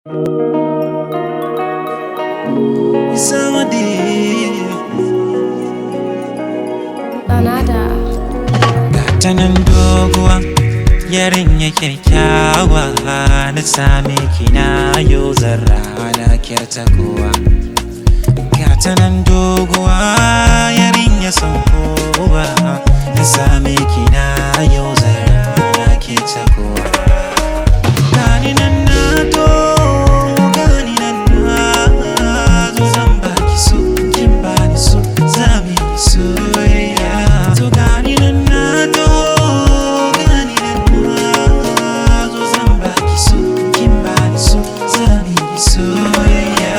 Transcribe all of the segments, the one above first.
Somebody Banada. ta nan doguwa yarinya kyakkyawa na same kina yau zarra na kyarta kowa ta nan doguwa yarinya son kowa na same kina yau zarra na kyarta kowa gani nan na to gani nan na zo zan baki so kin bani so zami soyayya to gani nan na to gani nan na zo zan baki so kin bani so zami soyayya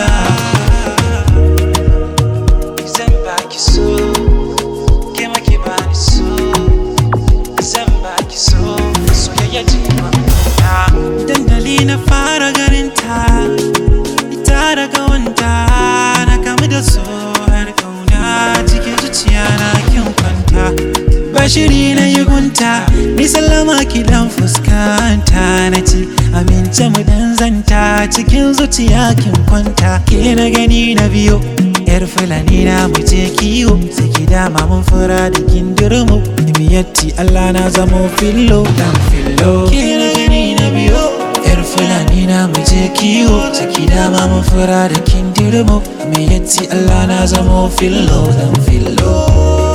zan baki so ke ma ki bani so zan baki so soyayya ce ma dandali na fara ganin ta ita daga wanda na kamu da so har kauna cikin zuciya na kin kwanta bashiri na yi gunta ni sallama ki dan fuskanta na ci amince mu dan zanta cikin zuciya kin kwanta ke na gani na biyo yar fulani na mu je kiwo sai ki dama mun fura da kindirmu miyatti Allah na zamo fillo dan fillo ke na gani na biyo yar fulani na mu je kiwo sai ki dama mun fura da kindirmu miyatti Allah na zamo fillo dan fillo